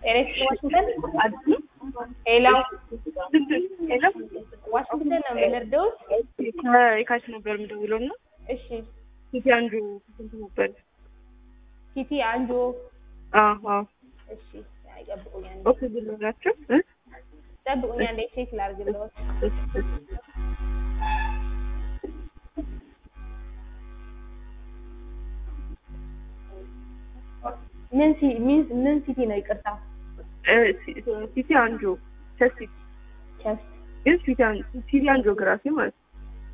ኤሬክስ ዋሽንግተን አዲስ ሄሎ ሄሎ ዋሽንግተን ነው የምንርደውት? ከየካቲት ነበር የምደውለው እና እሺ ሲቲ አንዱ ስንት ነበር? ሲቲ አንጆ አዎ አዎ እሺ ይጠብቁኛል ኦኬ ብሎ ናቸው እ ጠብቁኛል እንደ ቼክ ላድርግልዎት እሺ እሺ ምን ሲ ምን ምን ሲቲ ነው ይቅርታ እ ሲ- ሲቲ አንጆ ቸስቲ ቸስት ግን ሲቲ አን- ሲቲ አንጂኦግራፊ ማለት ነው።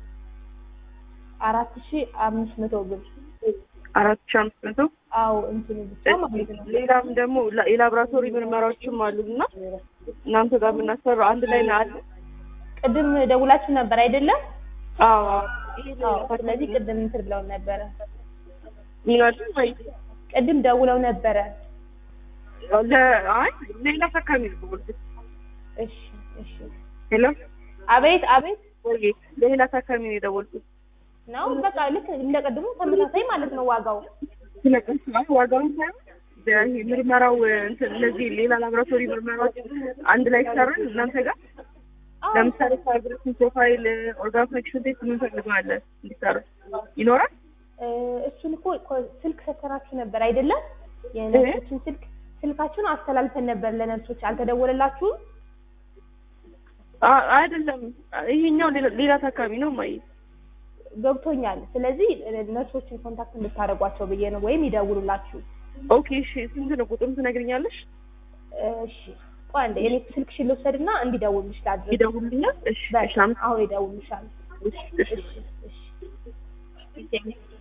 አራት ሺ አምስት መቶ ብር አራት ሺህ አምስት መቶ አዎ እንትኑ ብቻ ማለት ነው ሌላም ደግሞ ላ- የላብራቶሪ ምርመራዎችም አሉ እና እናንተ ጋር የምናሰራው አንድ ላይ ነው አለ። ቅድም ደውላችሁ ነበር አይደለም አዎ አዎ ስለዚህ ቅድም እንትን ብለው ነበረ ምን አለ ወይ ቅድም ደውለው ነበረ ለ አይ ሌላ ታካሚ ነው የደወልኩት። እሺ እሺ ሄሎ አቤት አቤት ወይ ሌላ ታካሚ ነው የደወልኩት። ነው በቃ ልክ እንደ ቅድሙ ተመሳሳይ ማለት ነው ዋጋው ስለቀስ ማለት ዋጋውን ሳይሆን ይሄ ምርመራው እንትን እነዚህ ሌላ ላብራቶሪ ምርመራዎች አንድ ላይ ይሰራል እናንተ ጋር አዎ ለምሳሌ ፋይብሬሽን ፕሮፋይል ኦርጋን ፈንክሽን ቴስት የምንፈልገዋለን እንዲሰራ ይኖራል። እ፣ እሱን እኮ ኮ- ስልክ ሰተናችሁ ነበር አይደለም? የነርሶችን ስልክ ስልካችሁን አስተላልፈን ነበር ለነርሶች አልተደወለላችሁም? አ- አይደለም ይሄኛው ሌላ ሌላ ታካሚ ነው ማይ ገብቶኛል። ስለዚህ እ፣ ነርሶችን ኮንታክት እንድታደርጓቸው ብዬ ነው፣ ወይም ይደውሉላችሁ። ኦኬ እሺ ስንት ነው ቁጥሩን ትነግሪኛለሽ? እሺ ቆይ አንዴ የኔ ስልክሽን ልውሰድና እንዲደውሉልሽ ላድርግ። ይደውልልኛል። እሺ በቃ እሺ አመ- አሁን ይደውሉልሻል። እሺ እሺ እሺ እሺ